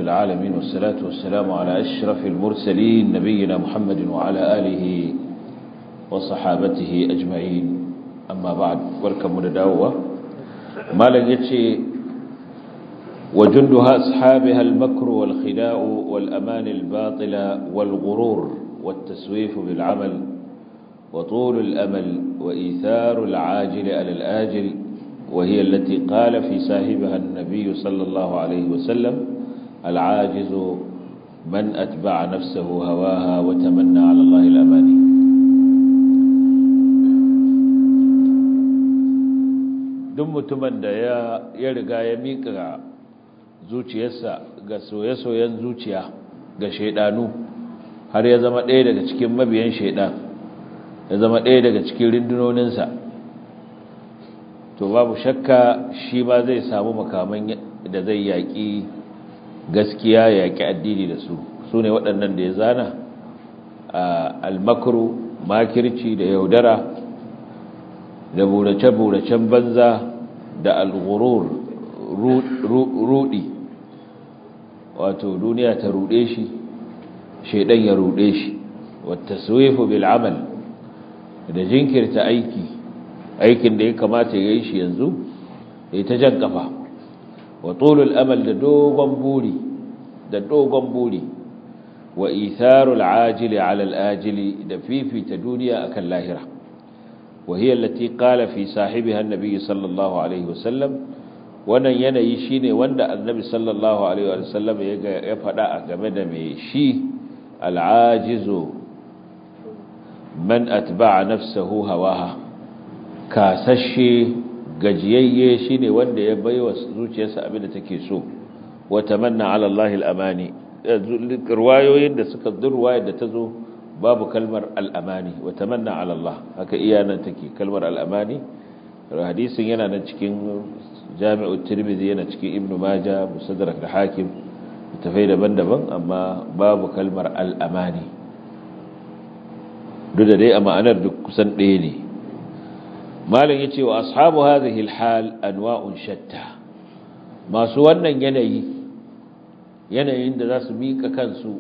العالمين والصلاة والسلام على أشرف المرسلين نبينا محمد وعلى آله وصحابته أجمعين أما بعد ولكم نداوة ما لن يتشي وجندها أصحابها المكر والخداع والأمان الباطلة والغرور والتسويف بالعمل وطول الأمل وإيثار العاجل على الآجل وهي التي قال في صاحبها النبي صلى الله عليه وسلم العاجز من أتبع نفسه هواها وتمنى على الله الأماني duk mutumin da ya riga ya miƙa zuciyarsa ga soye-soyen zuciya ga shaidanu har ya zama ɗaya daga cikin mabiyan shaidan ya zama ɗaya daga cikin rindunoninsa to babu shakka shi ba zai samu makaman da zai yaƙi gaskiya yaƙi addini da su su ne waɗannan da ya zana almakru makirci da yaudara da burace-buracen banza da alghurur rudi wato duniya ta rude shi shaidan ya rude shi wata suwefu bil amal da jinkirta aiki aikin da ya kamata ya yi shi yanzu ya ta jan kafa wa tulul amal da dogon buri da dogon buri wa itharul ajili ala al-ajili da fifita duniya akan lahira wa hiya allati qala fi sahibiha an-nabi sallallahu alaihi wasallam wannan yanayi shine wanda annabi sallallahu alaihi wasallam ya faɗa a game da mai shi al-ajizu man atba'a nafsahu hawaha kasashe gajiyayye shine wanda ya baiwa zuciyarsa abin da take so wa tamanna ala Allah al-amani riwayoyin da suka durwaya da tazo babu kalmar al-amani wa tamanna ala Allah haka iya nan take kalmar al-amani hadisin yana nan cikin Jami'u Tirmidhi yana cikin Ibn Majah Musaddarak da Hakim tafai daban-daban amma babu kalmar al-amani duk da dai a ma'anar duk kusan ɗaya ne malin yace wa ashabu hadhihi alhal anwa'un shatta masu wannan yanayi yanayin da za su mika kansu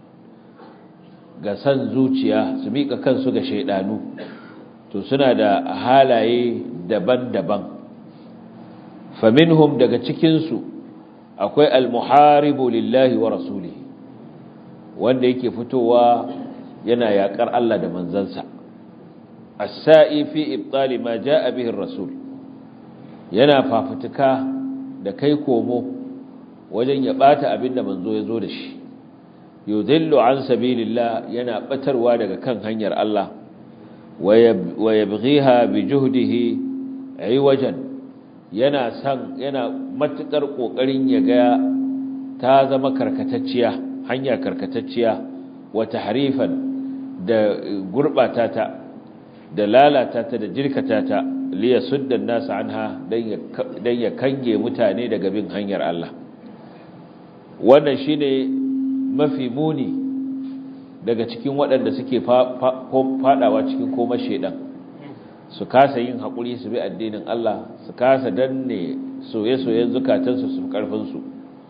ga san zuciya su mika kansu ga shaidanu to suna da halaye daban-daban faminhum daga cikin su akwai almuharibu lillahi wa rasulihi wanda yake fitowa yana yakar Allah da manzansa السائي في إبطال ما جاء به الرسول yana fafutuka da kai komo wajen ya bata abin da manzo ya zo da shi yudhillu an sabilillah yana batarwa daga kan hanyar Allah wa yabghiha bi juhdihi aywajan yana san yana matukar kokarin ya ga ta zama karkatacciya hanya karkatacciya wa tahrifan da gurbata ta da lalata ta da jirkata ta liya suddan nasu anha don ya kange mutane daga bin hanyar Allah wannan shine mafi muni daga cikin waɗanda suke fadawa cikin koma shedan su kasa yin haƙuri su bi addinin Allah su kasa danne soye-soyen zukatansu su ƙarfinsu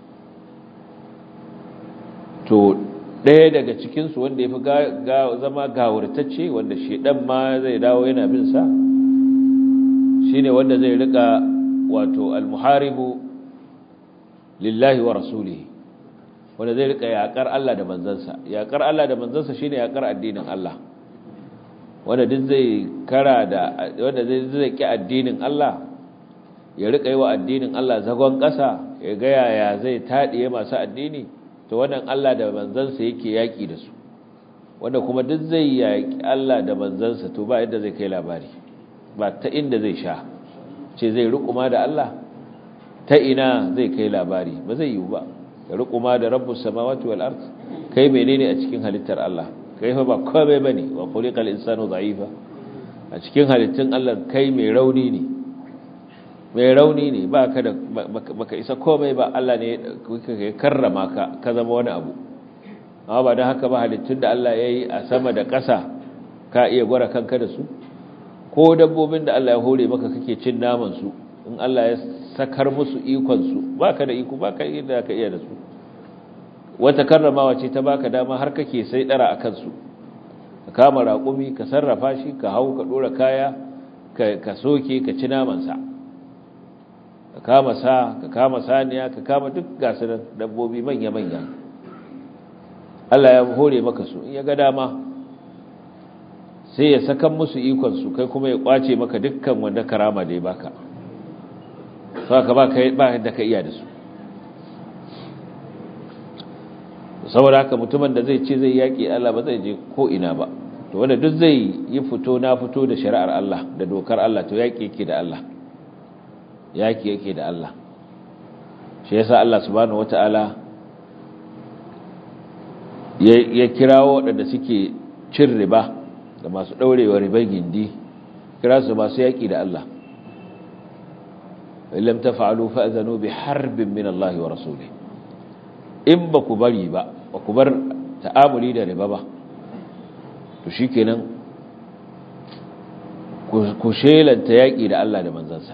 to ɗaya daga cikinsu wanda ya fi zama gawurtacce wanda shedan ma zai dawo yana bin sa shine wanda zai rika wato almuharibu lillahi wa rasulihi wanda zai rika yakar Allah da manzansa yakar Allah da manzansa shine yakar addinin Allah wanda duk zai kara da wanda zai zai ki addinin Allah ya rika yi wa addinin Allah zagon ƙasa ya ga yaya zai taɗiye masu addini to wannan Allah da manzansa yake yaki da su wanda kuma duk zai yaki Allah da manzansa to ba yadda zai kai labari ba ta inda zai sha ce zai rukuma da Allah ta ina zai kai labari ba zai yiwu ba ya rukuma da rabbus samawati wal ard kai menene a cikin halittar Allah kai fa ba komai bane wa khuliqal insanu dha'ifa a cikin halittun Allah kai mai rauni ne mai rauni ne ba ka da baka isa komai ba Allah ne ya karrama ka ka zama wani abu amma ba don haka ba halittun da Allah ya yi a sama da ƙasa ka iya gwara kanka da su ko dabbobin da Allah ya hore maka kake cin naman su in Allah ya sakar musu ikon su baka da iko baka yi da ka iya da su wata karramawa ce ta baka dama har kake sai dara akan su ka kama raƙumi ka sarrafa shi ka hau ka dora kaya ka soke ka ci naman sa ka kama sa ka kama saniya ka kama duk gasu dabbobi manya manya Allah ya hore maka su in ya ga dama sai ya sakan musu ikon su kai kuma ya kwace maka dukkan wanda karama da ya baka saka ba kai ba da ka iya da su saboda haka mutumin da zai ce zai yaki Allah ba zai je ko ina ba to wanda duk zai yi fito na fito da shari'ar Allah da dokar Allah to yaki yake da Allah yaki yake da Allah shi yasa Allah subhanahu wataala ya kirawo waɗanda suke cin riba da masu ɗaurewa ribar gindi kira su masu yaƙi da Allah illam tafa'alu fa'zanu bi harbin min Allah wa rasuli in ba ku bari ba ba ku bar ta'amuli da riba ba to shikenan ku shelanta yaƙi da Allah da manzansa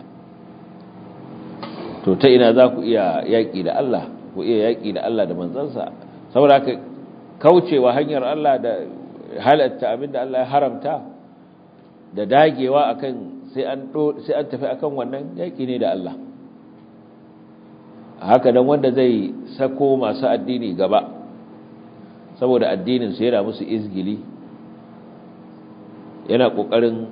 to ta ina za ku iya yaƙi da Allah ku iya yaƙi da Allah da manzansa saboda haka kaucewa hanyar Allah da halatta abinda Allah ya haramta da dagewa akan sai an sai an tafi akan wannan yaki ne da Allah haka dan wanda zai sako masu addini gaba saboda addinin su yana musu izgili yana kokarin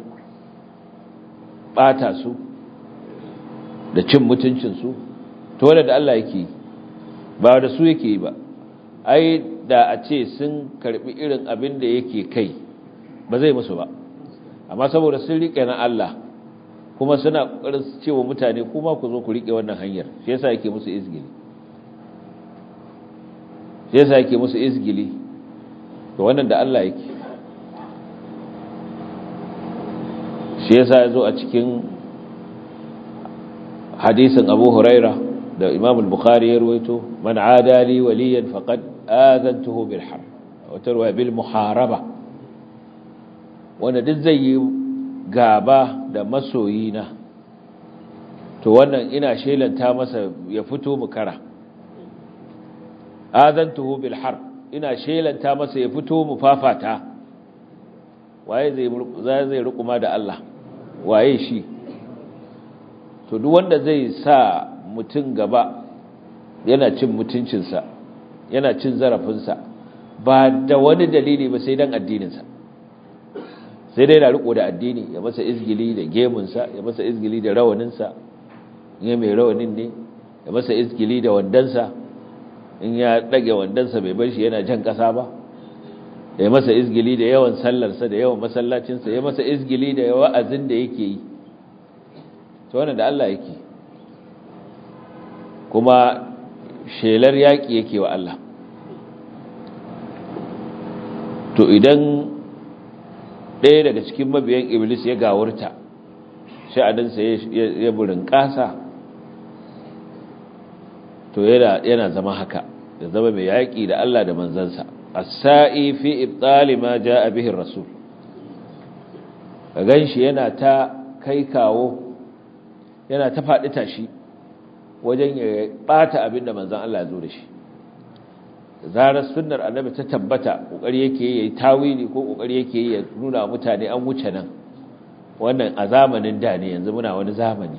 bata su da cin mutuncin su to wanda da Allah yake ba da su yake ba ai da a ce sun karbi irin abin da yake kai ba zai musu ba amma saboda sun rike na Allah kuma suna kokarin cewa mutane kuma ku zo ku rike wannan hanyar shi yasa yake musu izgili shi yasa yake musu izgili to wannan da Allah yake shi yasa yazo a cikin hadisin Abu Huraira da Imam al-Bukhari ya ruwaito man adali waliyan faqad azantuhu bil harb wa tarwa bil muharaba wanda duk zai yi gaba da masoyina to wannan ina shelanta masa ya fito mu kara azantuhu bil harb ina shelanta masa ya fito mu fafata waye zai zai rukuma da Allah waye shi to duk wanda zai sa mutum gaba yana cin mutuncinsa yana cin zarafinsa ba da wani dalili ba sai dan addininsa sai dai na riko da addini ya masa izgili da gemunsa ya masa izgili da rawaninsa in ya mai rawanin ne ya masa izgili da wandansa in ya ɗage wandansa bai bar shi yana jan ƙasa ba ya masa izgili da yawan sallarsa da yawan masallacinsa ya masa izgili da wa'azin da yake yi to wannan da Allah yake kuma shelar yaƙi yake wa Allah to idan ɗaya daga cikin mabiyan iblis ya gawurta sha'adinsa ya burin ƙasa to yana zama haka da zama mai yaƙi da Allah da manzansa as-sa'i fi ibtali ma jaa bihi ar-rasul kagan shi yana ta kai kawo yana ta faɗi tashi wajen ya ɓata abin da manzan Allah ya zo da shi zarar sunnar annabi ta tabbata kokari yake yi tawili ko kokari yake yi ya nuna mutane an wuce nan wannan a zamanin da ne yanzu muna wani zamani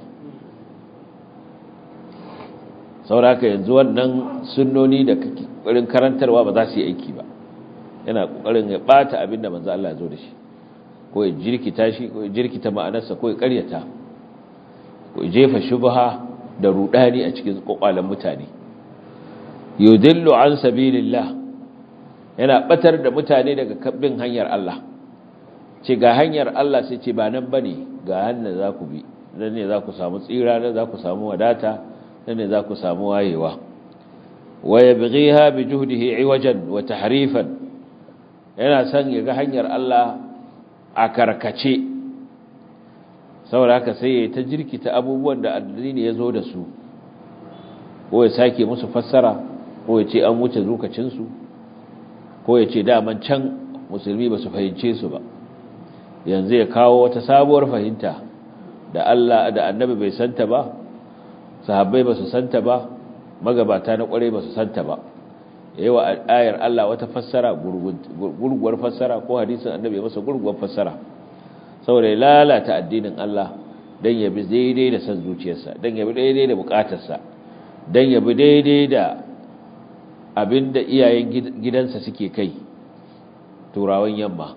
sauraka yanzu wannan sunnoni da kokarin karantarwa ba za su yi aiki ba yana kokarin ya bata abinda manzo Allah ya zo da shi ko ya jirkita shi ko ya jirkita ma'anarsa ko ya karyata ko ya jefa shubha da rudani a cikin kokwalan mutane yudillu an sabilillah yana batar da mutane daga bin hanyar Allah ce ga hanyar Allah sai ce ba nan bane ga hannun za ku bi nan ne za ku samu tsira nan za ku samu wadata nan ne za ku samu wayewa wa yabghiha bi juhdihi iwajan wa tahrifan yana son ya ga hanyar Allah a karkace saboda haka sai ya ta jirkita abubuwan da addini ya zo da su ko ya sake musu fassara ko ya ce an wuce lokacinsu ko ya ce daman can musulmi ba su fahimce su ba yanzu ya kawo wata sabuwar fahimta da Allah da annabi bai santa ba sahabbai ba su santa ba magabata na kwarai ba su santa ba yayi wa ayar Allah wata fassara gurguwar fassara ko hadisin annabi masa gurguwar fassara saboda ya lalata addinin Allah dan ya bi daidai da san zuciyarsa dan ya bi daidai da bukatarsa dan ya bi daidai da abinda iyayen gidansa suke kai turawan yamma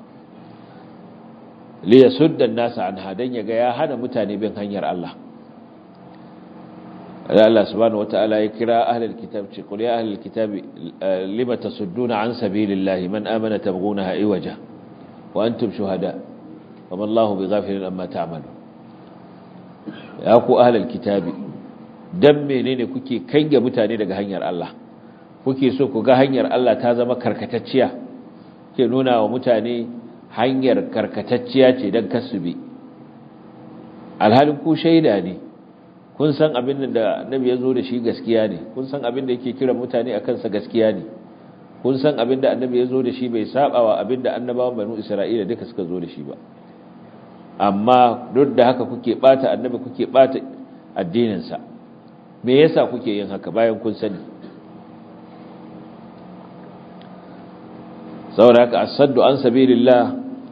li yasudda an-nasa anha dan ya ga ya hana mutane bin hanyar Allah Allah subhanahu wata'ala ya kira ahlul kitab ce qul ya ahlul kitab lima tasudduna an sabilillahi man amana tabghunaha iwaja wa antum shuhada wama Allahu bighafilin amma ta'malun ya ku ahlul kitab dan menene kuke kange mutane daga hanyar Allah kuke so ku ga hanyar Allah ta zama karkatacciya ke nuna wa mutane hanyar karkatacciya ce dan kasubi alhalin ku shaida ne kun san abin da nabi ya zo da shi gaskiya ne kun san abin da yake kira mutane a kansa gaskiya ne kun san abin da annabi ya zo da shi bai saba wa abin da annabawan banu isra'ila duka suka zo da shi ba amma duk da haka kuke bata annabi kuke bata addininsa me yasa kuke yin haka bayan kun sani saboda haka asaddu an sabilillah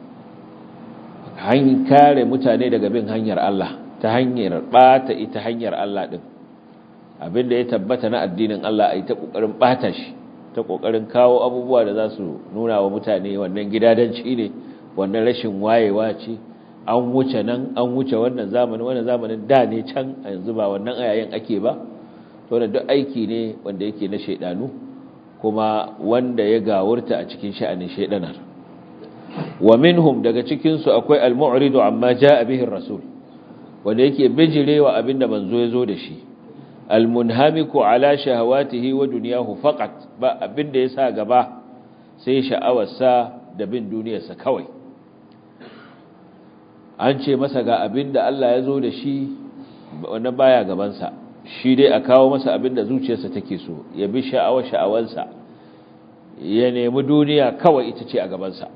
hanyar kare mutane daga bin hanyar Allah ta hanyar bata ita hanyar Allah din abinda ya tabbata na addinin Allah ai ta kokarin bata shi ta kokarin kawo abubuwa da za su nuna wa mutane wannan gidadanci ne wannan rashin wayewa ce an wuce nan an wuce wannan zamanin wannan zamanin da ne can yanzu ba wannan ayayen ake ba to da duk aiki ne wanda yake na shaidanu kuma wanda ya gawurta a cikin sha'anin shaidanar wa minhum daga cikin su akwai al-mu'ridu amma jaa bihi ar-rasul wanda yake bijirewa abinda manzo ya zo da shi almunhamiku ala shahawatihi wa dunyahu faqat ba abinda yasa gaba sai sha'awarsa da bin duniyarsa kawai an ce masa ga abinda Allah ya zo da shi wannan baya gabansa shi dai a kawo masa abinda zuciyarsa take so ya bi sha'awar sha'awarsa ya nemi duniya kawai ita ce a gabansa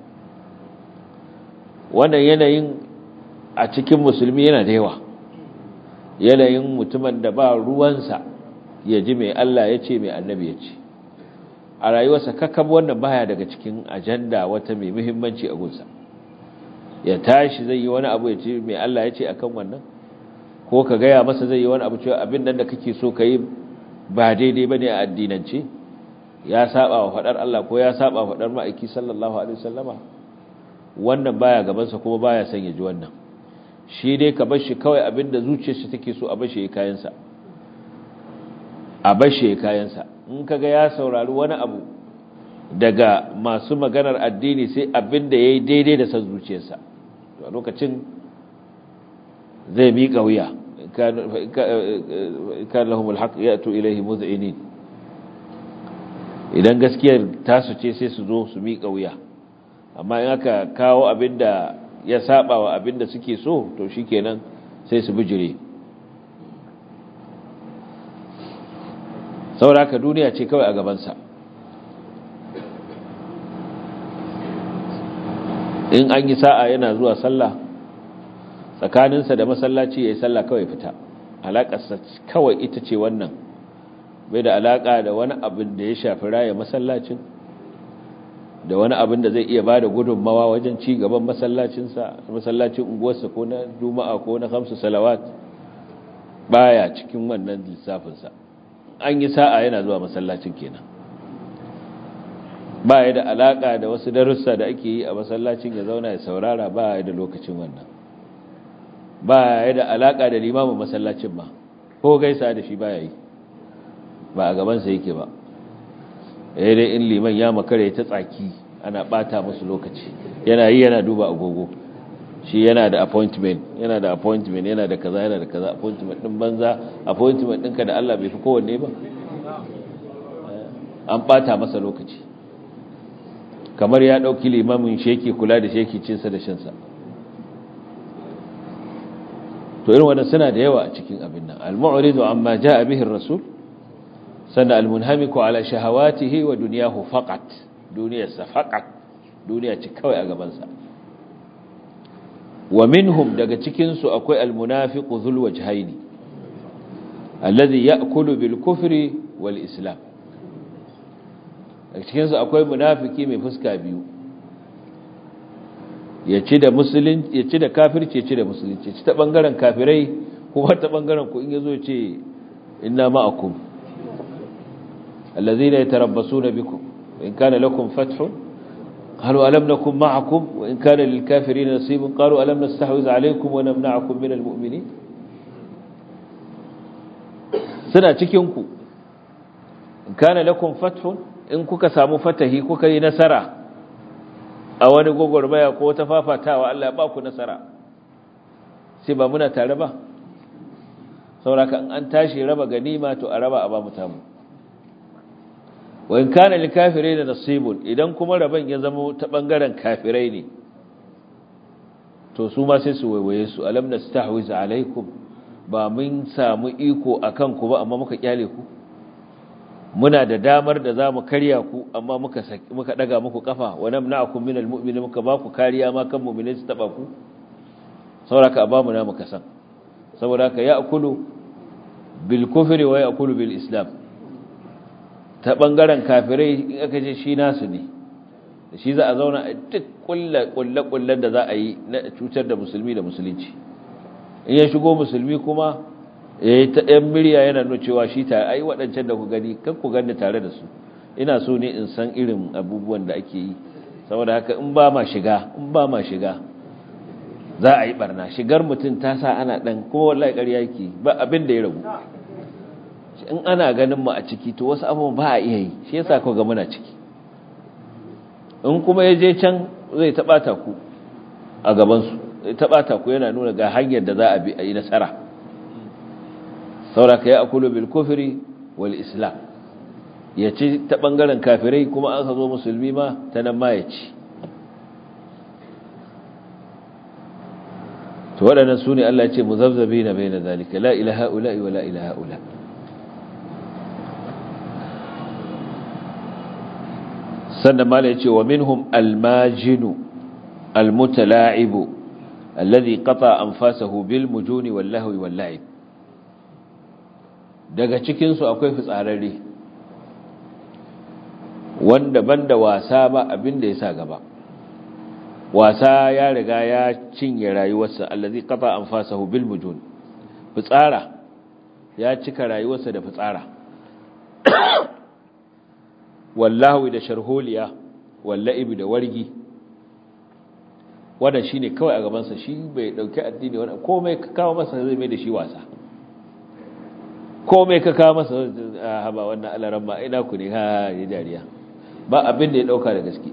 wannan yanayin a cikin musulmi yana da yawa yanayin mutumin da ba ruwansa ya ji mai Allah ya ce mai annabi ya ce a rayuwarsa kakab wannan baya daga cikin ajanda wata mai muhimmanci a gunsa ya tashi zai yi wani abu ya ce mai Allah ya ce akan wannan ko ka gaya masa zai yi wani abu cewa abin nan da kake so ka yi ba daidai ba ne a addinance ya saba wa faɗar Allah ko ya saba wa faɗar ma'aiki sallallahu alaihi wasallama wannan baya gabansa kuma baya son ya ji wannan shi dai ka bar shi kawai abinda zuciyarsa take so a bar shi kayansa a bar shi kayansa in kaga ya saurari wani abu daga masu maganar addini sai abinda yayi daidai da san zuciyarsa to a lokacin zai miƙa wuya kan lahumul haqq yatu ilayhi muz'inin idan gaskiyar tasu ce sai su zo su miƙa wuya amma in aka kawo abinda ya saba wa abinda suke so to shikenan sai su bijire saboda haka duniya ce kawai a gabansa in an yi sa'a yana zuwa sallah tsakaninsa da masallaci ya yi sallah kawai fita alaƙarsa kawai ita ce wannan bai da alaƙa da wani abin da ya shafi raya masallacin da wani abin da zai iya ba da gudunmawa wajen ci gaban masallacinsa masallacin unguwarsa ko na juma'a ko na hamsu salawat baya cikin wannan lissafinsa an yi sa'a yana zuwa masallacin kenan baya da alaka da wasu darussa da ake yi a masallacin ya zauna ya saurara baya da lokacin wannan baya da alaka da limamin masallacin ba ko gaisa da shi baya yi ba a gabansa yake ba ya dai in liman ya makare ta tsaki ana bata musu lokaci yana yi yana duba agogo shi yana da appointment yana da appointment yana da kaza yana da kaza appointment din banza appointment ɗinka da Allah bai fi kowanne ba an bata masa lokaci kamar ya ɗauki limamin sheki kula da sheki cinsa da shansa to irin wannan suna da yawa a cikin abin nan al-mu'ridu amma ja'a bihi ar-rasul sannan almunhamiku ala shahawatihi wa duniyahu faqat duniyarsa faqat duniya ce kawai a gabansa wa minhum daga cikin su akwai almunafiqu dhul wajhaini alladhi ya'kulu bil kufri wal islam a cikinsu akwai munafiki mai fuska biyu ya ci da musulunci ya ci da kafirci ya ci da musulunci ci ta bangaren kafirai kuma ta bangaren ku in yazo ce inna ma'akum allazina yatarabbasuna bikum in kana lakum fathun qalu alam nakum ma'akum wa in kana lil kafirin nasibun qalu alam nastahwiz alaykum wa namna'akum min al mu'minin suna cikin ku in kana lakum fathun in kuka samu fatahi kuka yi nasara a wani gogormaya ko ta fafatawa Allah ya ba ku nasara sai ba muna tare ba sauraka an tashi raba ganima to a raba a ba mu tamu wa in kana lil kafirin nasibun idan kuma raban ya zama ta bangaren kafirai ne to su ma sai su waiwaye su alam nastahwiz alaikum ba mun samu iko akan ku ba amma muka kyale ku muna da damar da za mu karya ku amma muka muka daga muku kafa wa namna'akum minal mu'minin muka ba ku kariya ma kan mu'minin su taba ku saboda ba mu na muka san saboda ka ya'kulu bil kufri wa ya'kulu bil islam ta bangaren kafirai in aka ce shi nasu ne da shi za a zauna a duk kullu kullu da za a yi na cutar da musulmi da musulunci in ya shigo musulmi kuma ya yi ta ɗan murya yana nuna cewa shi ta ai waɗancan da ku gani kan ku gani tare da su ina so ne in san irin abubuwan da ake yi saboda haka in ba ma shiga in ba ma shiga za a yi barna shigar mutum ta sa ana ɗan kuma wallahi ƙarya yake ba abin da ya ragu in ana ganin mu a ciki to wasu abubuwan ba a iya yi shi yasa ku ga muna ciki in kuma ya je can zai taɓata ku a gabansu zai taɓata ku yana nuna ga hanyar da za a bi a yi nasara sauraka ya akulu bil kufri wal islam ya ci ta bangaren kafirai kuma an zo musulmi ma ta nan ma ya ci to waɗannan su ne Allah ya ce muzabzabi na bai na zalika la ilaha ula wa la ilaha ula sannan mala ya ce wa minhum almajinu almutala'ibu alladhi qata anfasahu bil mujuni wal lahwi wal la'ib daga cikinsu akwai fitsararre wanda banda wasa ba abin da ya sa gaba wasa ya riga ya cinye rayuwarsa allazi qata anfasahu bil mujun fitsara ya cika rayuwarsa da fitsara wallahu da sharholiya wallahi da wargi wannan shine kawai a gabansa shi bai dauki addini wannan komai ka kawo masa zai mai da shi wasa komai ka kawo masa haba wannan alaran ma ina ku ne ha ya dariya ba abin da ya dauka da gaske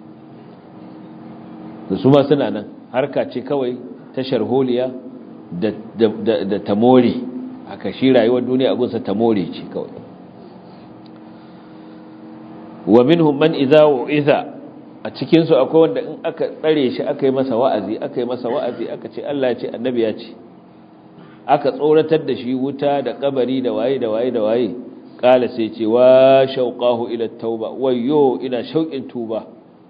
da su ma suna nan harka ce kawai ta sharholiya da da da tamore haka shi rayuwar duniya a gunsa tamore ce kawai wa minhum man idza u'iza a cikin su akwai wanda in aka tsare shi aka yi masa wa'azi aka yi masa wa'azi aka ce Allah ya ce annabi ya ce aka tsoratar da shi wuta da kabari da waye da waye da waye kala sai ce wa shauqahu ila tauba wayyo ina shauƙin tuba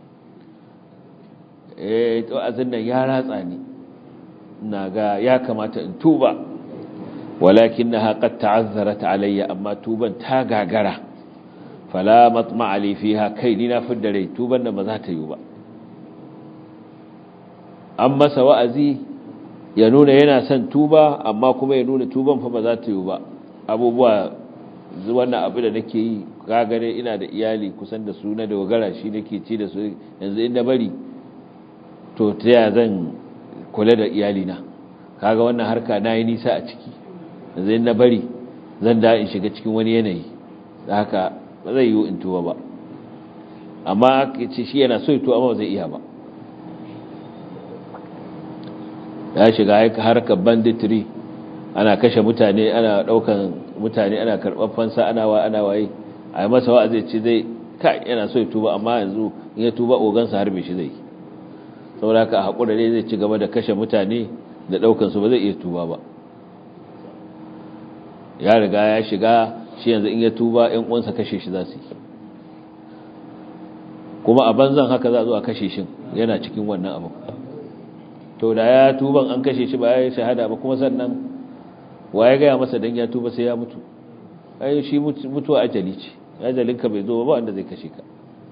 eh to azin nan ya ratsa ni ina ga ya kamata in tuba walakinaha qad ta'azzarat alayya amma tuban ta gagara fala matma'a li fiha kai ni na fidda rai tuban nan ba za ta yi ba an masa wa'azi ya nuna yana son tuba amma kuma ya nuna tuban fa ba za ta yi ba abubuwa wannan abu da nake yi kagare ina da iyali kusan da su na dogara shi nake ci da su yanzu inda bari to ta ya zan kula da iyalina kaga wannan harka na yi nisa a ciki yanzu inda bari zan da in shiga cikin wani yanayi da haka ba zai yi in tuba ba amma ce shi yana so ya tuba amma ba zai iya ba ya shiga harkar banditry ana kashe mutane ana daukan mutane ana karɓar fansa ana wa ana waye a yi masa wa'azi ce zai kai yana so ya tuba amma yanzu in ya tuba ogansa harbe shi zai saboda ka haƙura ne zai ci gaba da kashe mutane da daukan su ba zai iya tuba ba ya riga ya shiga shi yanzu in ya tuba ƴan uwansa kashe shi za su yi kuma a banzan haka za a zo a kashe shi yana cikin wannan abu to da ya tuban an kashe shi ba ya yi shahada ba kuma sannan wa ya gaya masa dan ya tuba sai ya mutu ai shi mutuwa ajali ce ajalinka bai zo ba wanda zai kashe ka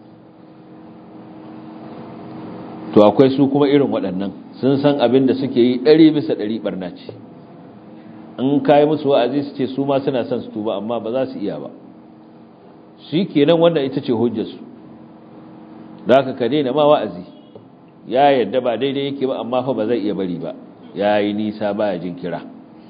to akwai su kuma irin waɗannan sun san abin da suke yi ɗari bisa ɗari ɓarna ce in kayi musu wa'azi su ce su ma suna son su tuba amma ba za su iya ba shi kenan wannan ita ce hujjarsu da aka ka daina ma wa'azi ya yadda ba daidai yake ba amma fa ba zai iya bari ba ya yi nisa ba ya jin kira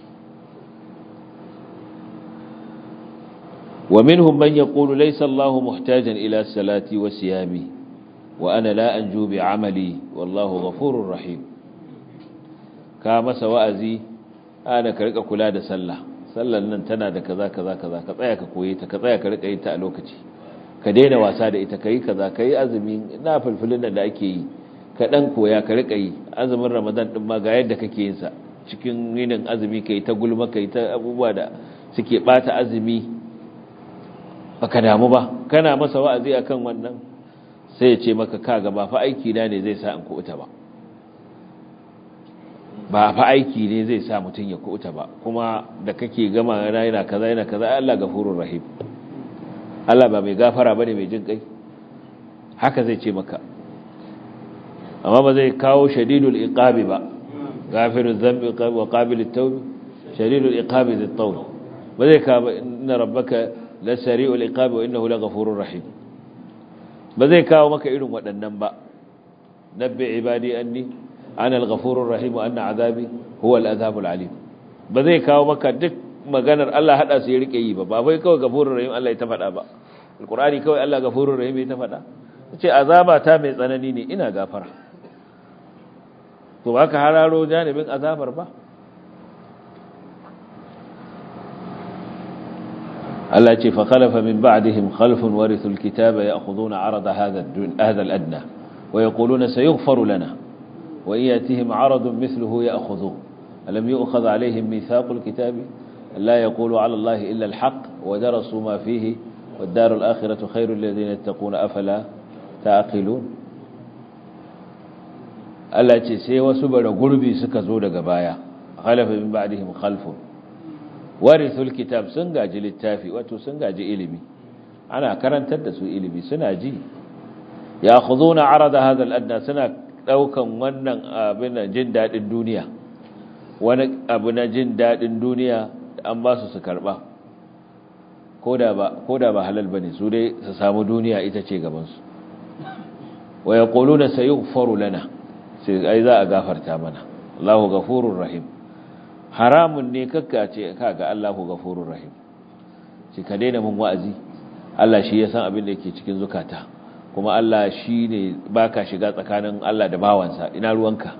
wa minhum man yaqulu laysa Allahu muhtajan ila salati wa siyami wa ana la anju bi amali wallahu ghafurur rahim ka masa wa'azi ana ka rika kula da sallah sallan nan tana da kaza kaza kaza ka tsaya ka koye ta ka tsaya ka rika yin ta a lokaci ka daina wasa da ita kai kaza kai azumi na fulfulin da ake yi ka dan koya ka rika yi azumin ramadan din ma ga yadda kake yin sa cikin yinin azumi kai ta gulma kai ta abubuwa da suke bata azumi baka damu ba kana masa wa'azi akan wannan sai ya ce maka kaga ba fa aiki na ne zai sa in kuɓuta ba ba fa aiki ne zai sa mutum ya kuɓuta ba kuma da kake gama yana yana kaza yana kaza Allah gafurur rahim Allah ba mai gafara bane mai jin kai haka zai ce maka amma ba zai kawo shadidul iqabi ba gafiruz dhanbi wa qabilut tawb shadidul iqabi dhit tawl ba zai kawo inna rabbaka la sari'ul iqabi wa innahu laghafurur rahim ba zai kawo maka irin waɗannan ba nabbi ibadi anni ana al-ghafurur rahim wa anna azabi huwa al-azabul alim ba zai kawo maka duk maganar Allah hada su ya rike yi ba ba bai kawai ghafurur rahim Allah ya ta faɗa ba alqur'ani kawai Allah ghafurur rahim ya ta faɗa ce azaba ta mai tsanani ne ina gafara to baka hararo janibin azabar ba Allah ce fa khalafa min ba'dihim khalfun warithul kitaba ya'khuduna 'arada hadha hadha al-adna wa yaquluna sayughfaru lana wa yatihim 'aradun mithluhu ya'khudhuhu alam yu'khadh 'alayhim mithaqul kitabi la yaqulu 'ala Allahi illa al-haqq wa darasu ma fihi wad-daru al-akhiratu khayrun lil ladhina yattaquna afala ta'qilun Allah ce sai wasu bara gurbi suka zo daga baya khalafa min ba'dihim khalfun warithul kitab sun gaji littafi wato sun gaji ilimi ana karantar da su ilimi suna ji ya khuduna arada hadha al-adna suna daukan wannan abin jin dadin duniya wani abu na jin dadin duniya an ba su su karba koda ba koda ba halal bane su dai su samu duniya ita ce gaban su wa yaquluna sayughfaru lana sai ai za a gafarta mana Allahu ghafurur rahim haramun ne kakka ce kaga Allahu ghafurur rahim shi ka daina mun wa'azi Allah shi ya san abin da yake cikin zukata kuma Allah shi ne baka shiga tsakanin Allah da bawansa ina ruwanka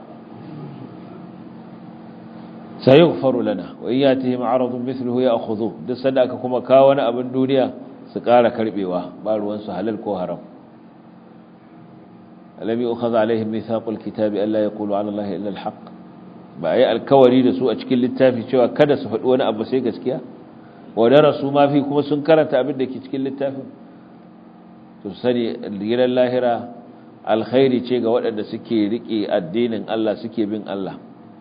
sayughfaru lana wa iyatihim aradun mithluhu ya'khudhu duk sanda aka kuma kawo wani abin duniya su ƙara karbewa ba ruwan su halal ko haram alam yu'khadh alaihim mithaqul kitabi alla yaqulu 'ala allahi illa al-haqq ba yi alkawari da su a cikin littafi cewa kada su faɗi wani abu sai gaskiya wadda su ma fi kuma sun karanta abin da ke cikin littafin to sani gidan lahira alkhairi ce ga waɗanda suke riƙe addinin Allah suke bin Allah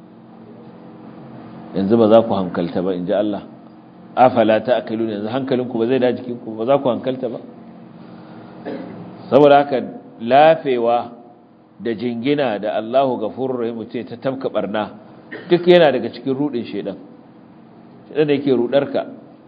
yanzu ba za ku hankalta ba in ji Allah afala ta akalu yanzu hankalinku ba zai da jikinku ba za ku hankalta ba saboda haka lafewa da jingina da Allahu gafurur rahim ce ta tabka barna duk yana daga cikin rudin shedan shedan da yake rudarka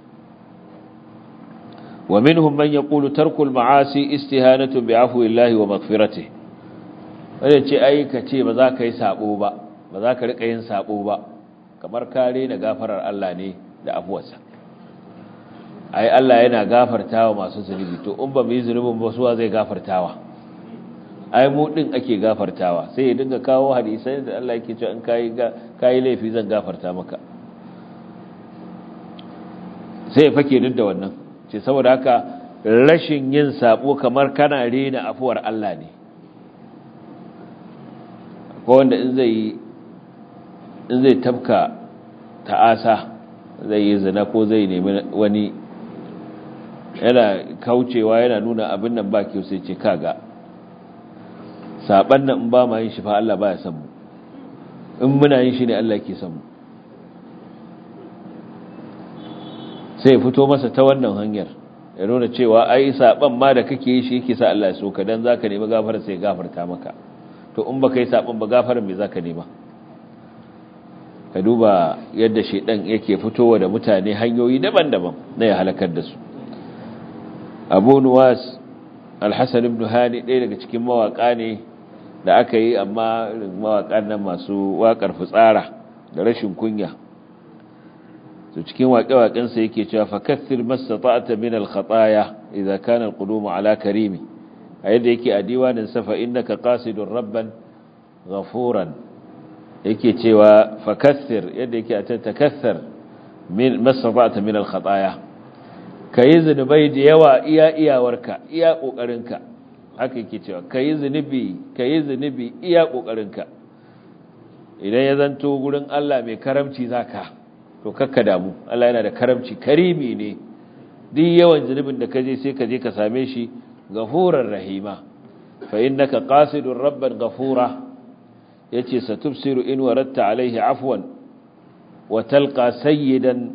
wa minhum man yaqulu tarku al-ma'asi istihanatu bi'afwi Allah wa maghfiratihi wanda ce ai ka ce ba za ka yi sabo ba ba za ka rika yin sabo ba kamar kare na gafarar Allah ne da afuwarsa ai Allah yana gafartawa masu zunubi to in ba mu yi zunubin ba suwa zai gafartawa ai mu din ake gafartawa sai ya dinga kawo hadisai da Allah yake cewa in kai kai laifi zan gafarta maka sai ya fake duk da wannan ce saboda haka rashin yin sabo kamar kana rena afuwar Allah ne ko wanda in zai in zai tabka ta'asa zai yi zina ko zai nemi wani yana kaucewa yana nuna abin nan ba kyau sai ce kaga saban nan in ba ma yin shi fa Allah baya san mu in muna yin shi ne Allah ke san mu sai fito masa ta wannan hanyar ya nuna cewa ai saban ma da kake yi shi yake sa Allah ya so ka dan zaka nemi gafara sai gafarta maka to in baka yi saban ba gafaran me zaka nema ka duba yadda shedan yake fitowa da mutane hanyoyi daban-daban na ya halakar da su Abu Nuwas Al-Hasan ibn Hani ɗaya daga cikin mawaka ne da aka yi amma mawakan nan masu wakar fitsara da rashin kunya to cikin waƙe-waƙensa yake cewa fakaththir mastata'ta min al-khataya idza kana al-qudum ala karimi a yadda yake a diwanin safa innaka qasidur rabban ghafuran yake cewa fakaththir yadda yake a takaththar min mastata'ta min al-khataya kayi zinubai da yawa iya iyawarka iya kokarinka haka yake cewa kayi zinubi kayi zinubi iya kokarinka idan ya zanto gurin Allah mai karamci zaka to kakka damu Allah yana da karamci karimi ne duk yawan zunubin da kaje sai ka je ka same shi gafurar rahima fa innaka qasidur rabban ghafura yace satubsiru in waratta alaihi afwan wa talqa sayyidan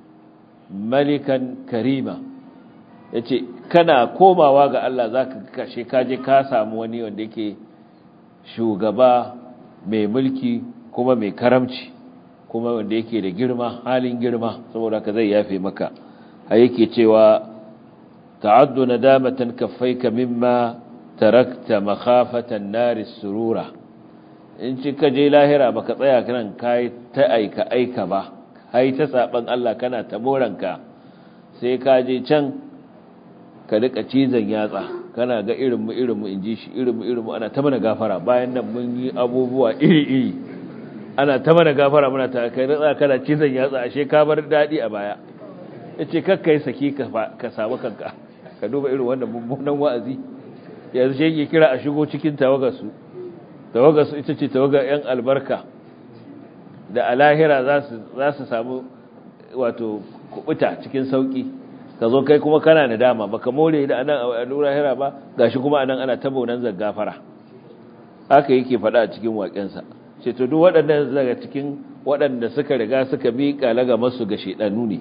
malikan karima yace kana komawa ga Allah zaka kashe kaje ka samu wani wanda yake shugaba mai mulki kuma mai karamci kuma wanda yake da girma halin girma saboda ka zai yafe maka har yake cewa ta'addu nadamatan kaffaika mimma tarakta makhafatan nari surura in ci ka je lahira baka tsaya kan kai ta aika aika ba kai ta saban Allah kana ta moranka sai ka je can ka rika cizon yatsa kana ga irin mu irin mu inji shi irin mu irin mu ana ta mana gafara bayan nan mun yi abubuwa iri iri ana ta mana gafara muna ta kai ratsa kana cizon yatsa ashe ka bar dadi a baya yace kakkai saki ka ka samu kanka ka duba irin wannan mummunan wa'azi yanzu shi yake kira a shigo cikin tawagar su tawagar su ita ce tawagar yan albarka da alahira za su za su samu wato kubuta cikin sauki ka zo kai kuma kana nadama baka more da anan a lahira ba gashi kuma anan ana tabonan zaggafara haka yake faɗa a cikin waƙensa ce to duk waɗannan daga cikin waɗanda suka riga suka miƙa laga masu ga shedanu ne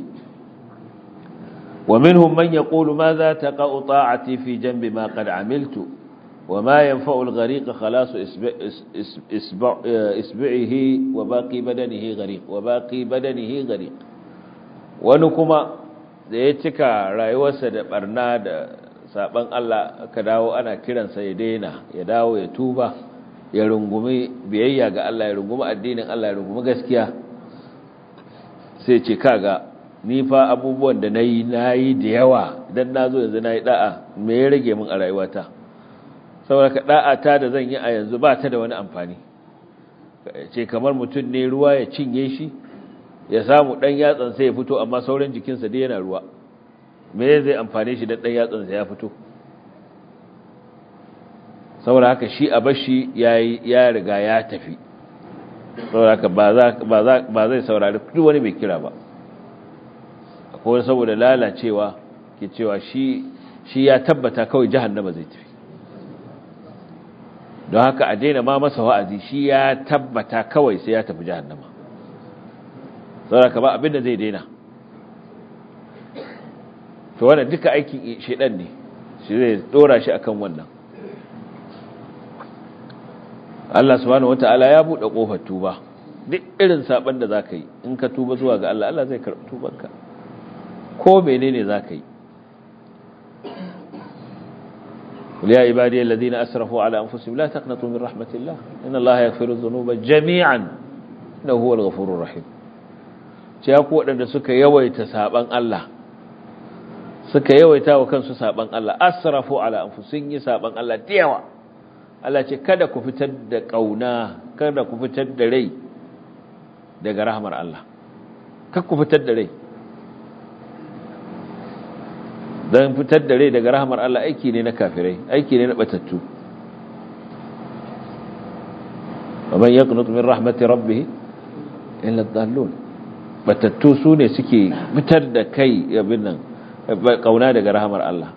wa minhum man yaqulu ma za taqa'u ta'ati fi janbi ma qad amiltu wa ma yanfa'u al-ghariq khalas isbi'ihi wa baqi badanihi ghariq wa baqi badanihi ghariq wani kuma da ya cika rayuwarsa da barna da saban Allah aka dawo ana kiransa ya daina ya dawo ya tuba ya rungumi biyayya ga Allah ya rungumi addinin Allah ya rungumi gaskiya sai ce kaga ni fa abubuwan da nayi nayi da yawa idan nazo yanzu nayi da'a me ya rage min a rayuwata saboda ka da'a ta da zan yi a yanzu ba ta da wani amfani ce kamar mutum ne ruwa ya cinye shi ya samu dan yatsan sai ya fito amma sauran jikinsa dai yana ruwa me zai amfane shi dan dan yatsan sa ya fito saboda haka shi a bashi ya riga ya tafi saboda haka ba zai saurari duk wani mai kira ba akwai saboda lalacewa ke cewa shi ya tabbata kawai jahannama zai tafi don haka a daina ma masa wa'azi shi ya tabbata kawai sai ya tafi jahannama saboda haka ba abinda zai daina to wannan duka aikin shedan ne shi zai dora shi akan wannan Allah subhanahu wata'ala ya bude kofar tuba duk irin saban da zaka yi in ka tuba zuwa ga Allah Allah zai karbi tubanka ko menene zaka yi ya ibadiy alladhina asrafu ala anfusihim la taqnatu min rahmatillah inna Allaha yaghfiru dhunuba jami'an innahu huwal ghafurur rahim ce ya ku wadanda suka yawaita saban Allah suka yawaita wa kansu saban Allah asrafu ala anfusihim yi saban Allah da yawa Allah ce kada ku fitar da ƙauna kada ku fitar da rai daga rahmar Allah kar ku fitar da rai don fitar da rai daga rahmar Allah aiki ne na kafirai aiki ne na batattu ومن يقنط من رحمة ربه إلا الضالون batattu su ne suke fitar da kai yabin nan ƙauna daga rahamar Allah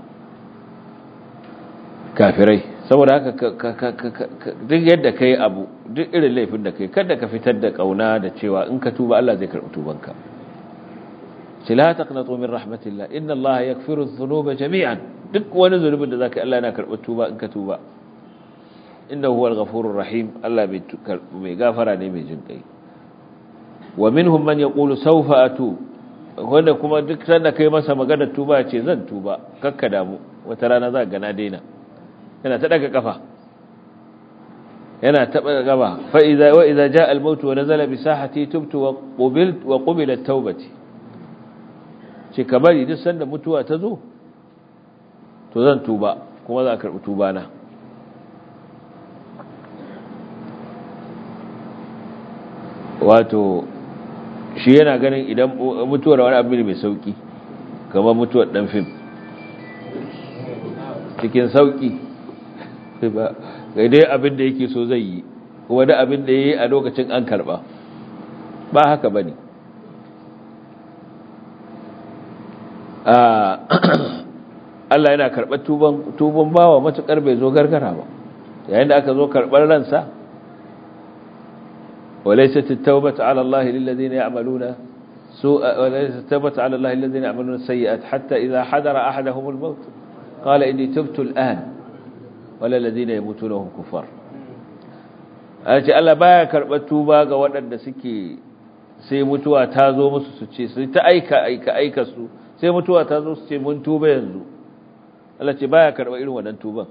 kafirai saboda haka duk yadda kai abu duk irin laifin da kai kada ka fitar da kauna da cewa in ka tuba Allah zai karɓi tubanka ce la taqnatu min rahmatillah inna Allah yaghfiru dhunuba jami'an duk wani zunubin da zaka Allah yana karɓar tuba in ka tuba innahu huwal ghafurur rahim Allah mai gafara ne mai jin kai wa minhum man yaqulu sawfa atu wanda kuma duk sanda kai masa magana tuba ce zan tuba kakka damu wata rana za ga na daina yana ta daga kafa yana taba gaba fa idza wa idza jaa al maut wa nazala bi sahati tubtu wa qubilt wa qubilat tawbati ce kabari duk sanda mutuwa ta zo to zan tuba kuma za a karbi tuba na wato shi yana ganin idan mutuwar wani abu ne mai sauki kamar mutuwar dan fim cikin sauki ba ga dai abin da yake so zai yi kuma da abin da yayi a lokacin an karba ba haka bane Allah yana karɓar tuban tuban bawa matukar bai zo gargara ba yayin da aka zo karɓar ransa وليست التوبة على الله للذين يعملون سوء وليست التوبة على الله الذين يعملون السيئات حتى إذا حضر أحدهم الموت قال إني تبت الآن ولا الذين يموتون وهم كفار أجي الله بايا karɓar tuba ga waɗanda suke sai mutuwa ta zo musu su ce su ta aika aika aika su sai mutuwa ta zo su ce mun tuba yanzu Allah ce baya karɓar irin wannan tuban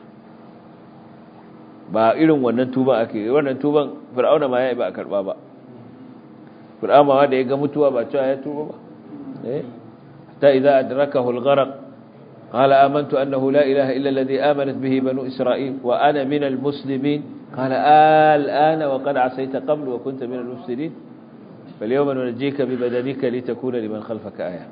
ba irin wannan tuban ake yi wannan tuban fir'auna ma ya yi ba a karba ba fir'auna ma da ya ga mutuwa ba cewa ya tuba ba eh ta idza adrakahu al-gharq qala amantu annahu la ilaha illa alladhi amanat bihi banu isra'il wa ana min al-muslimin qala al-ana wa qad asayta qablu wa kunta min al-mufsidin falyawma nunjika bi badanika litakuna liman khalfaka aya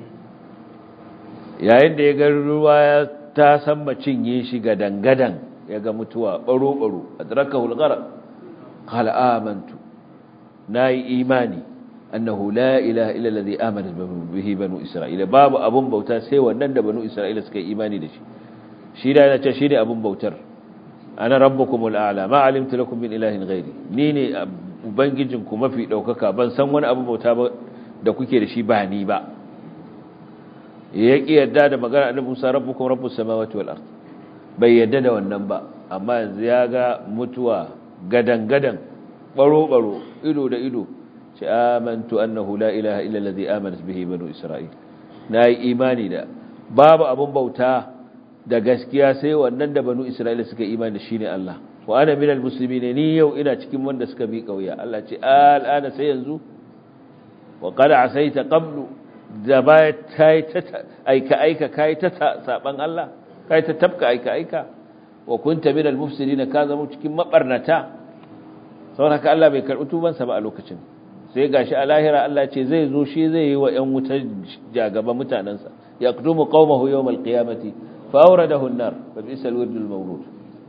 yayin da ya ga ruwa ta san cinye shi gadan gadan ya ga mutuwa baro-baro adrakahu al-gharq qala amantu nayi imani annahu la ilaha illa alladhi amana bihi banu isra'ila babu abun bauta sai wannan da banu isra'ila suka yi imani da shi shi da yana ce shi ne abun bautar ana rabbukumul a'la ma alimtu lakum min ilahin ghairi ni ne ubangijinku mafi daukaka ban san wani abun bauta ba da kuke da shi ba ni ba ya ki yadda da magana annabi Musa rabbukum rabbus samawati wal ardh bai yadda da wannan ba amma yanzu ya ga mutuwa gadan-gadan baro-baro ido da ido ce amantu annahu la ilaha illa allazi amanat bihi banu isra'il nayi imani da babu abun bauta da gaskiya sai wannan da banu isra'ila suka imani da shine Allah wa ana minal muslimin ni yau ina cikin wanda suka bi kauya Allah ce al'ana sai yanzu wa qad asaita qablu da baya tai ta aika aika kai ta saban Allah kai ta tabka aika aika wa kunta minal mufsidin ka zama cikin mabarnata saboda haka Allah bai karbi tuban sa ba a lokacin sai gashi a lahira Allah ce zai zo shi zai yi wa ƴan wutar jagaba mutanansa yaqdumu qaumahu yawmal qiyamati fa awradahu an-nar fa bisal wirdul mawrud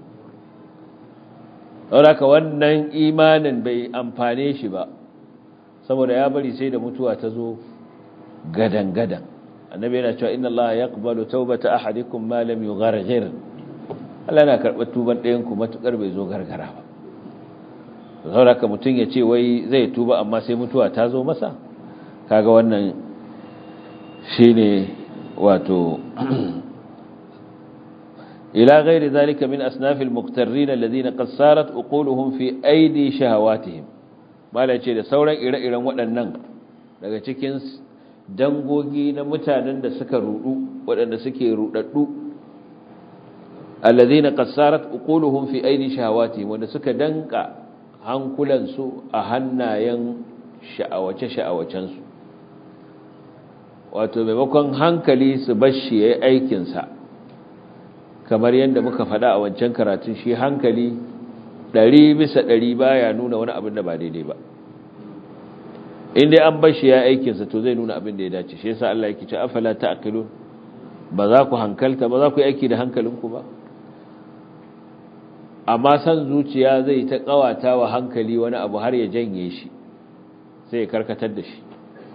saboda haka wannan imanin bai amfane shi ba saboda ya bari sai da mutuwa ta zo gadan gadan annabi yana cewa inna allaha yaqbalu tawbata ahadikum ma lam yugharghir Allah yana karɓar tuban ɗayan ku matukar bai zo gargara ba saboda ka mutun ya ce wai zai tuba amma sai mutuwa ta zo masa kaga wannan shine wato ila ghairi zalika min asnafil muqtarrin alladhina qad sarat uquluhum fi aidi shahawatihim mala ce da sauran ire-iren waɗannan daga cikin dangogi na mutanen da suka rudu waɗanda suke rudaddu alladhina qassarat uquluhum fi aidi shahawati wanda suka danka hankulansu a hannayen sha'awace sha'awacen su wato maimakon hankali su bashi yayin aikin sa kamar yadda muka faɗa a wancan karatun shi hankali ɗari bisa ɗari baya nuna wani abin da ba daidai ba in dai an bar shi ya aikinsa to zai nuna abin da ya dace shi yasa Allah yake ce afala ta'qilun ba za ku hankalta ba za ku yi aiki da hankalinku ba amma san zuciya zai ta kawata wa hankali wani abu har ya janye shi sai ya karkatar da shi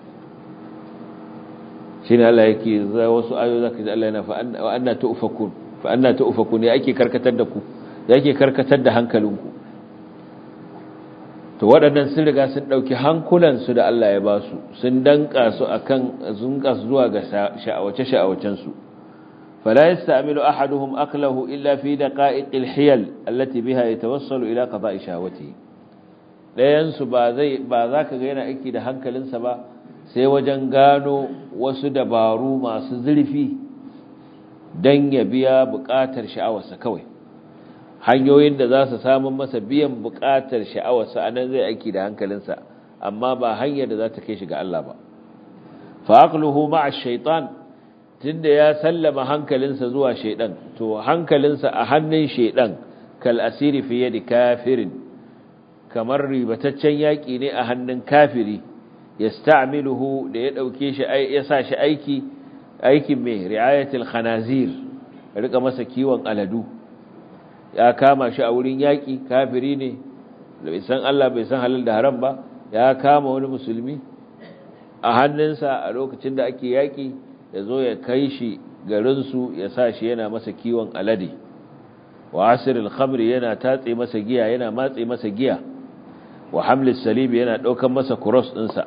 shine Allah yake za wasu ayoyi zaka ji Allah yana fa anna tu'fakun fa anna tu'fakun ya ake karkatar da ku ya ake karkatar da hankalinku to waɗannan sun riga sun ɗauki hankulansu da Allah ya ba su sun danka su akan zunka su zuwa ga sha'awace-sha'awacensu fala yasta'milu ahaduhum aklahu illa fi daqa'iqil hiyal allati biha yatawassalu ila qada'i shahawatihi dayan su ba zai ba za ka ga yana aiki da hankalinsa ba sai wajen gano wasu dabaru masu zurfi dan ya biya buƙatar sha'awarsa kawai hanyoyin da za su samun masa biyan buƙatar sha'awarsa a nan zai aiki da hankalinsa amma ba hanyar da za ta kai shi ga Allah ba fa'aqluhu ma'a shaitan tunda ya sallama hankalinsa zuwa shaidan to hankalinsa a hannun shaidan kal asiri fi yadi kafirin kamar ribataccen yaki ne a hannun kafiri yasta'miluhu da ya dauke shi ya sa shi aiki aikin mai ri'ayatul khanazir rika masa kiwon aladu ya kama shi a wurin yaƙi kafiri ne da bai san Allah bai san halal da haram ba ya kama wani musulmi a hannunsa a lokacin da ake yaƙi ya zo ya kai shi garinsu ya sa shi yana masa kiwon alade wa asiril khamri yana tatse masa giya yana matse masa giya wa hamlis salibi yana ɗaukan masa kuros ɗinsa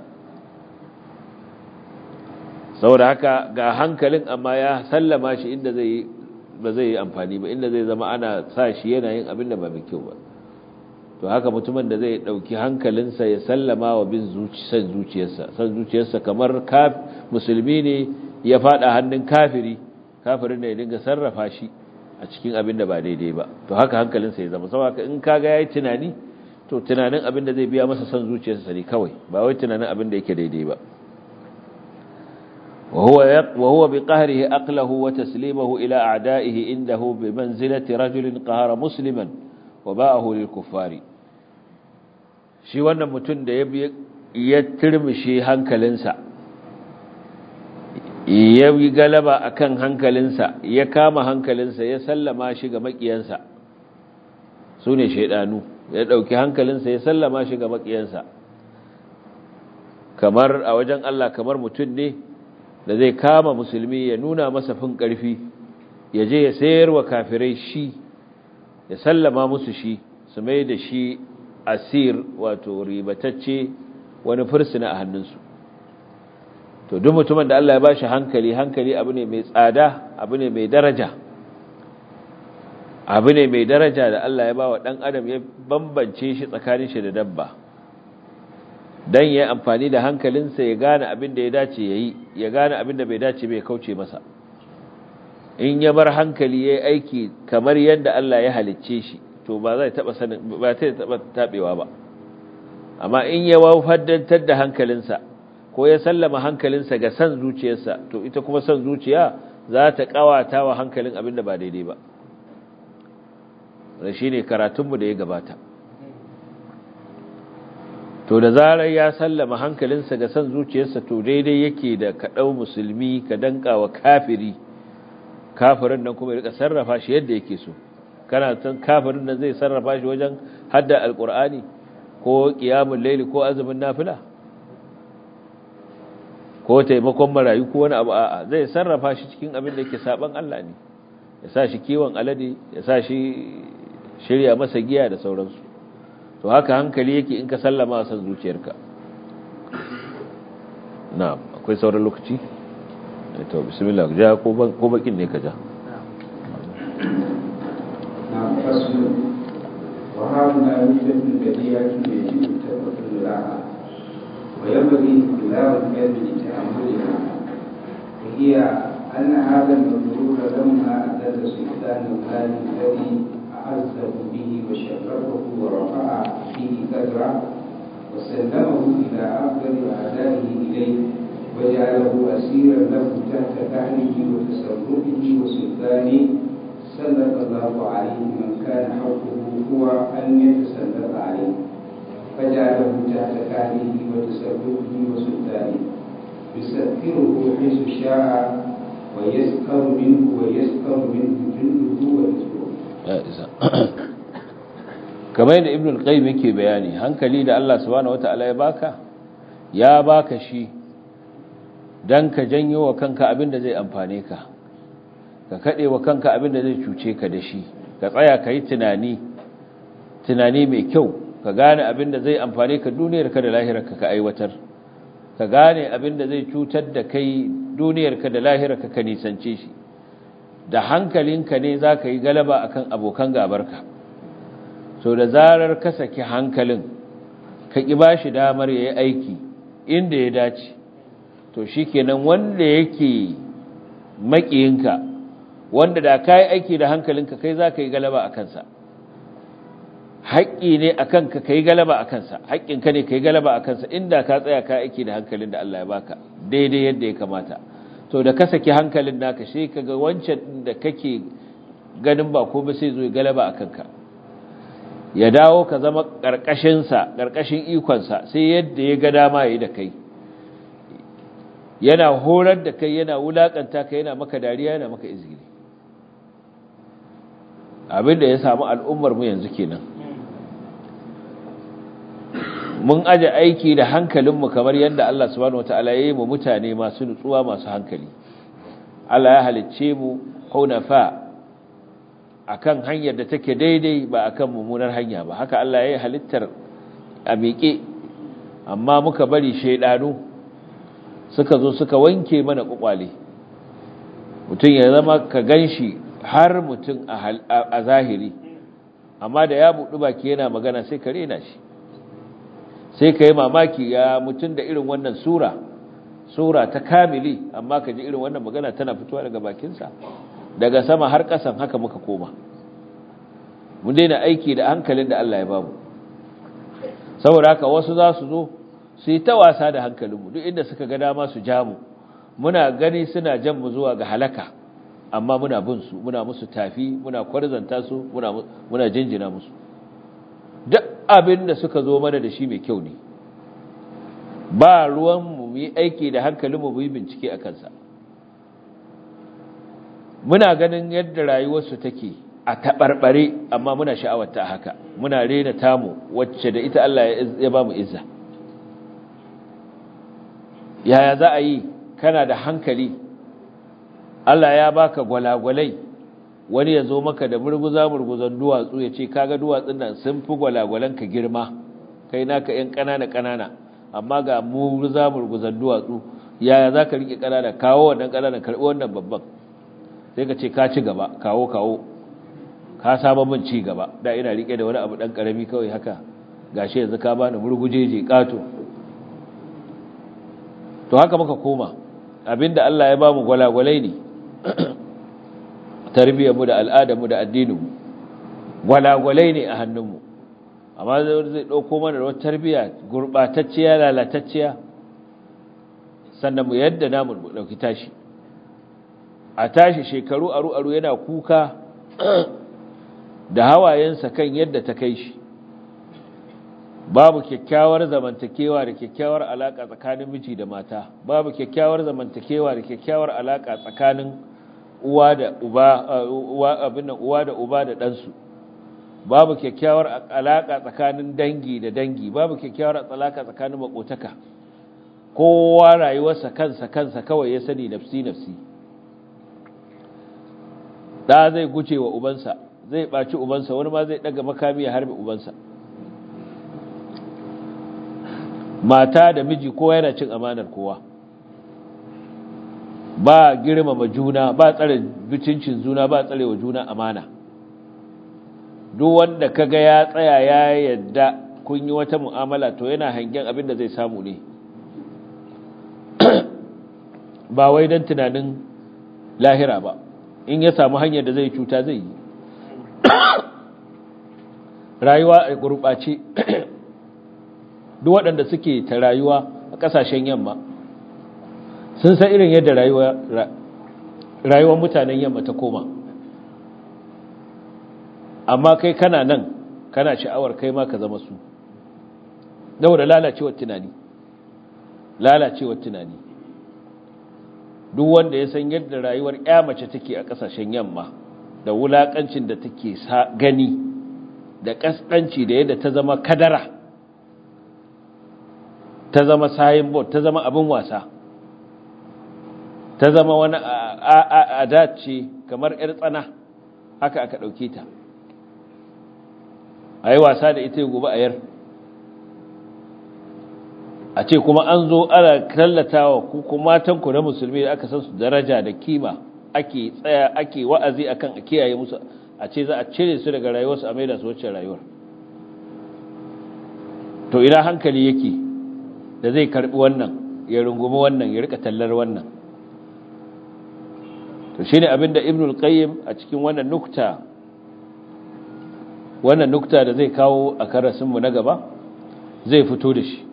saboda haka ga hankalin amma ya sallama shi inda zai ba zai yi amfani ba inda zai zama ana sa shi yana yin abin da ba mai kyau ba to haka mutumin da zai dauki hankalinsa ya sallama wa bin san zuciyarsa san zuciyarsa kamar kaf musulmi ne ya fada hannun kafiri kafirin ne ya dinga sarrafa shi a cikin abin da ba daidai ba to haka hankalinsa ya zama saboda in kaga yayi tunani to tunanin abin da zai biya masa san zuciyarsa ne kawai ba wai tunanin abin da yake daidai ba وهو وهو بقهره أقله وتسليمه إلى أعدائه عنده بمنزلة رجل قهر مسلما وباءه للكفار shi wannan mutum da ya turmishi hankalinsa ya yi galaba akan hankalinsa ya kama hankalinsa ya sallama shi ga makiyansa su ne shaidanu ya ɗauki hankalinsa ya sallama shi ga makiyansa kamar a wajen Allah kamar mutum ne da zai kama musulmi ya nuna masa fin ƙarfi ya je ya sayar wa kafirai shi ya sallama musu shi su mai da shi asir wato ribatacce wani fursuna a hannunsu to duk mutumin da Allah ya bashi hankali hankali abu ne mai tsada abu ne mai daraja abu ne mai daraja da Allah ya ba wa ɗan adam ya bambance shi tsakanin shi da dabba dan ya amfani da hankalinsa ya gane abin da ya dace ya yi ya gane abin da bai dace bai kauce masa in ya bar hankali ya yi aiki kamar yadda Allah ya halicce shi to ba zai taba sanin ba zai taba tabewa ba amma in ya wafaddantar da hankalinsa ko ya sallama hankalinsa ga san zuciyarsa to ita kuma san zuciya za ta kawata wa hankalin abin da ba daidai ba wannan shine karatunmu da ya gabata to da zarar ya sallama hankalinsa ga san zuciyarsa to daidai yake da kaɗau musulmi ka danka wa kafiri kafirin nan kuma ya rika sarrafa shi yadda yake so kana san kafirin nan zai sarrafa shi wajen hadda alqur'ani ko qiyamul layli ko azumin nafila ko taimakon marayu ko wani abu a'a zai sarrafa shi cikin abin da yake saban Allah ne ya sa shi kiwon alade ya sa shi shirya masa giya da sauransu to haka hankali yake in ka sallama san zuciyarka na'am akwai sauran lokaci to bismillah ja ko ko bakin ne ka ja نعم فصل وهذا مدة بديهة يجب التفضل لها وينبغي اختلاف العلم لتأملها وهي أن هذا المذكور لما أدل سلطان المال الذي أعزه به وشرفه ورفع به قدره وسلمه إلى أفضل أعدائه إليه وجعله أسيرا له تحت كهله وتصرفه وسلطانه سلط الله عليه من كان حقه هو أن يتسلط عليه فجعله تحت كهله وتصرفه وسلطانه يسكره حيث شاء ويسكر منه ويسكر منه جنده وحزبه ya isa kamar yadda ibn al-qayyim yake bayani hankali da Allah subhanahu wataala ya baka ya baka shi dan ka janyo wa kanka abin da zai amfane ka ka kade wa kanka abin da zai cuce ka da shi ka tsaya ka yi tunani tunani mai kyau ka gane abin da zai amfane ka duniyarka da lahirarka ka aiwatar ka gane abin da zai cutar da kai duniyarka da lahirarka ka nisance shi da hankalinka ne za ka yi galaba akan abokan gabarka so da zarar ka saki hankalin ka ƙi ba shi damar ya yi aiki inda ya dace to shi kenan wanda yake maƙiyinka wanda da ka yi aiki da hankalinka kai za ka yi galaba a kansa haƙƙi ne a kanka ka yi galaba a kansa haƙƙinka ne ka yi galaba a kansa inda ka tsaya ka aiki da hankalin da Allah ya baka daidai yadda ya kamata to da ka saki hankalin naka sai ka ga wancan da kake ganin ba ko ba sai zo ya galaba a kanka ya dawo ka zama ƙarƙashinsa ƙarƙashin ikonsa sai yadda ya ga dama ya yi da kai yana horar da kai yana wulaƙanta ka yana maka dariya yana maka izgiri abinda ya samu al'ummar mu yanzu kenan mun aje aiki da hankalinmu kamar yadda Allah subhanahu wataala ya yi mu mutane masu nutsuwa masu hankali Allah ya halicce mu hunafa akan hanyar da take daidai ba akan mummunar hanya ba haka Allah ya yi halittar a miƙe amma muka bari shaidanu suka zo suka wanke mana kwakwale mutum ya zama ka ganshi har mutum a zahiri amma da ya buɗu baki yana magana sai ka rena shi sai ka yi mamaki ya mutum da irin wannan sura sura ta kamili amma ka ji irin wannan magana tana fitowa daga bakinsa daga sama har ƙasan haka muka koma mun daina aiki da hankalin da Allah ya bamu saboda haka wasu za su zo su yi ta wasa da hankalinmu duk inda suka ga dama su ja mu muna gani suna jan mu zuwa ga halaka amma muna bin su muna musu tafi muna kwarzanta su muna muna jinjina musu duk abin da suka zo mana da shi mai kyau ne ba ruwan mu yi aiki da hankalinmu mu yi bincike a kansa muna ganin yadda rayuwarsu take a taɓarɓare amma muna sha'awar ta haka muna rena tamu wacce da ita Allah ya ba mu izza yaya za a yi kana da hankali Allah ya baka gwalagwalai wani ya zo maka da murguza murguzan duwatsu ya ce kaga duwatsun nan sun fi gwalagwalan ka girma kai naka yan ƙanana ƙanana amma ga murguza murguzan duwatsu yaya za ka riƙe ƙanana kawo wannan ƙanana karɓi wannan babban sai ka ce ka ci gaba kawo kawo ka saba min ci gaba da ina riƙe da wani abu ɗan ƙarami kawai haka gashi yanzu ka bani murgujeje ƙato to haka muka koma abinda Allah ya bamu gwalagwalai ne tarbiyyarmu da al'adarmu da addininmu gwalagwalai ne a hannunmu amma zai ɗauko mana da wata tarbiyya gurɓatacciya lalatacciya sannan mu yadda namu ɗauki tashi a tashi shekaru aru-aru yana kuka da hawayensa kan yadda ta kai shi babu kyakkyawar zamantakewa da kyakkyawar alaka tsakanin miji da mata babu kyakkyawar zamantakewa da kyakkyawar alaka tsakanin uwa da uba uwa abin nan uwa da uba da ɗansu babu kyakkyawar alaka tsakanin dangi da dangi babu kyakkyawar alaka tsakanin makotaka kowa rayuwarsa kansa kansa kawai ya sani nafsi nafsi da zai guce wa ubansa zai ɓaci ubansa wani ma zai ɗaga makami ya harbe ubansa mata da miji kowa yana cin amanar kowa ba girmama juna ba tsare bicincin juna ba tsare wa juna amana duk wanda kaga ya tsaya ya yadda kun yi wata mu'amala to yana hangen abin da zai samu ne ba wai don tunanin lahira ba in ya samu hanyar da zai cuta zai yi rayuwa a gurɓace duk waɗanda suke ta rayuwa a ƙasashen yamma sun san irin yadda rayuwar mutanen yamma ta koma amma kai kana nan kana sha'awar kai ma ka zama su da lalacewar tunani lalacewar tunani duk wanda ya san yadda rayuwar ya mace take a ƙasashen yamma da wulaƙancin da take gani da ƙasƙanci da yadda ta zama kadara ta zama sayin bot ta zama abin wasa ta zama wani adat ce kamar 'yar tsana haka aka ɗauke ta a yi wasa da ita gobe a yar a ce kuma an zo ana tallatawa ku kuma matanku na musulmi da aka san su daraja da kima ake tsaya ake wa'azi akan a kiyaye musu a ce za a cire su daga rayuwarsu a maida su wacce rayuwar to ina hankali yake da zai karbi wannan ya rungumi wannan ya rika tallar wannan to shine abinda ibnul qayyim a cikin wannan nukta wannan nukta da zai kawo a karasinmu na gaba zai fito da shi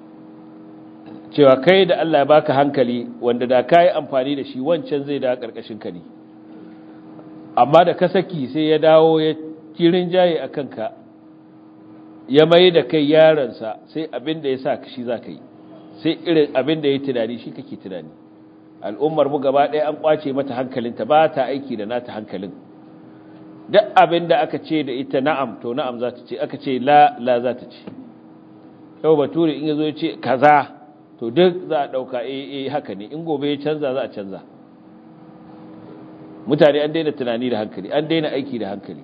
cewa kai da Allah ya baka hankali wanda da ka yi amfani da shi wancan zai da ƙarƙashin ka ne amma da ka saki sai ya dawo ya kirin jaye a kanka ya mai da kai yaransa sai abin da ya sa shi za ka yi sai irin abin da ya tunani shi kake tunani al'ummar mu gaba ɗaya an ƙwace mata hankalinta ba ta aiki da nata hankalin duk abin da aka ce da ita na'am to na'am za ta ce aka ce la la za ta ce yau bature in yazo ya ce kaza to duk za a dauka eh eh haka ne in gobe ya canza za a canza mutane an daina tunani da hankali an daina aiki da hankali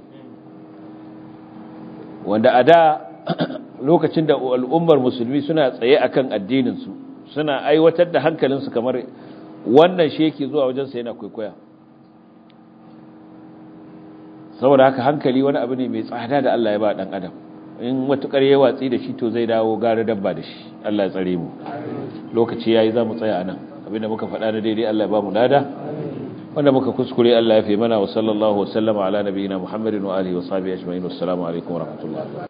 wanda a da lokacin da al'ummar musulmi suna tsaye akan addinin su suna aiwatar da hankalinsu kamar wannan shi yake zuwa wajensa yana kwaikwaya saboda haka hankali wani abu ne mai tsada da Allah ya ba dan adam in matukar ya watsi da shi to zai dawo gara dabba da shi Allah ya tsare mu lokaci yayi za mu tsaya anan abinda muka faɗa na daidai Allah ya ba mu lada wanda muka kuskure Allah ya fi mana wa sallallahu wa sallama ala nabiyina Muhammadin wa alihi wa sahbihi ajma'in wassalamu alaikum wa rahmatullahi